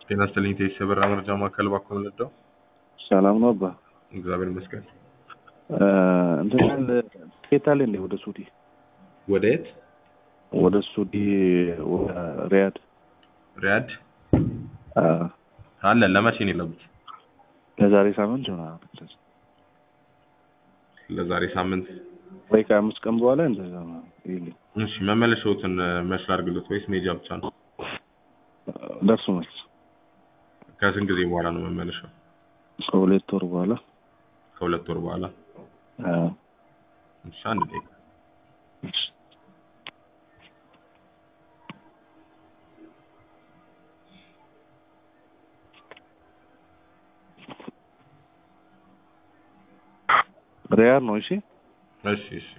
ጤና ይስጥልኝ ቴስ የበራ መረጃ ማዕከል ባኮ ምንዳው ሰላም ነው አባ። እግዚአብሔር ይመስገን። እንትን ትኬት አለ እንዴ ወደ ሱዲ? ወደ የት? ወደ ሱዲ ወደ ሪያድ ሪያድ አ፣ አለ። ለመቼ ነው የለቡት? ለዛሬ ሳምንት ይሆናል ለዛሬ ሳምንት። ወይ ከአምስት ቀን በኋላ እንደዛ ነው ይልኝ። እሺ መመለሻዎትን መች ላድርግሎት ወይስ ሜጃ ብቻ ነው? ደርሶ መልስ ከስንት ጊዜ በኋላ ነው መመለሻው? ከሁለት ወር በኋላ ከሁለት ወር በኋላ። አ፣ እሺ አንድ ደቂቃ ሪያድ ነው። እሺ እሺ እሺ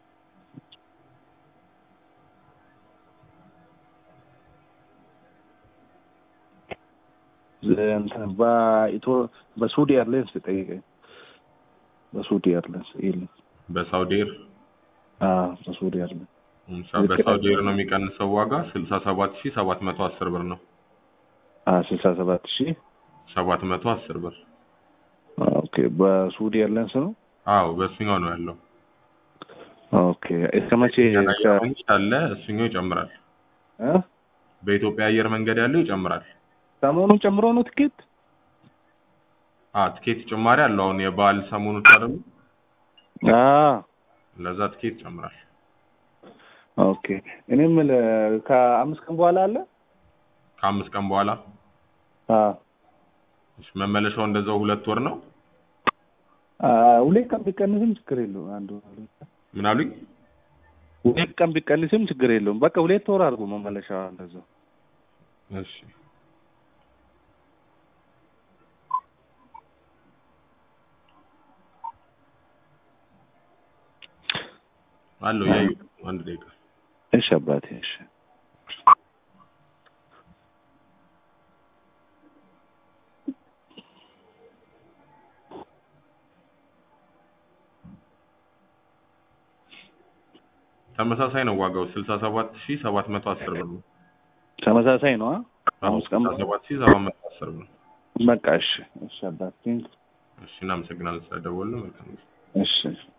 እንትን በኢትዮ በሱዲ ኤርላይንስ ጠይቀኝ። በሱዲ ኤርላይንስ ይልኝ። በሳውዲ ኤር አ፣ በሱዲ ኤርላይንስ እሺ፣ በሳውዲ ኤር ነው የሚቀንሰው ዋጋ ስልሳ ሰባት ሺህ ሰባት መቶ አስር ብር ነው። አ፣ ስልሳ ሰባት ሺህ ሰባት መቶ አስር ብር። ኦኬ። በሱዲ ኤርላይንስ ነው። አዎ በእሱኛው ነው ያለው። ኦኬ። እስከ መቼ እስከ አለ እሱኛው ይጨምራል። እ? በኢትዮጵያ አየር መንገድ ያለው ይጨምራል። ሰሞኑን ጨምሮ ነው ትኬት? አ ትኬት ጭማሪ አለው። አሁን የበዓል ሰሞኖች አይደሉ? አ ለዛ ትኬት ይጨምራል። ኦኬ። እኔ የምልህ ከአምስት ቀን በኋላ አለ? ከአምስት ቀን በኋላ አ እሺ፣ መመለሻው እንደዛው ሁለት ወር ነው። አ ሁለት ቀን ቢቀንስም ችግር የለውም። አንዱ ሁለት ቀን ምን አሉኝ? ሁለት ቀን ቢቀንስም ችግር የለውም። በቃ ሁለት ወር አድርጎ መመለሻ እንደዛው። እሺ አለው ያዩ አንድ ደቂቃ እሺ አባቴ እሺ። ተመሳሳይ ነው ዋጋው ስልሳ ሰባት ሺህ ሰባት መቶ አስር ብር ነው። ተመሳሳይ ነው። አ? አምስት ቀን ስልሳ ሰባት ሺህ ሰባት መቶ አስር ብር ነው። በቃ እሺ እሺ አባቴ እሺ እናመሰግናለን ስለደወሉ መልካም ጊዜ። እሺ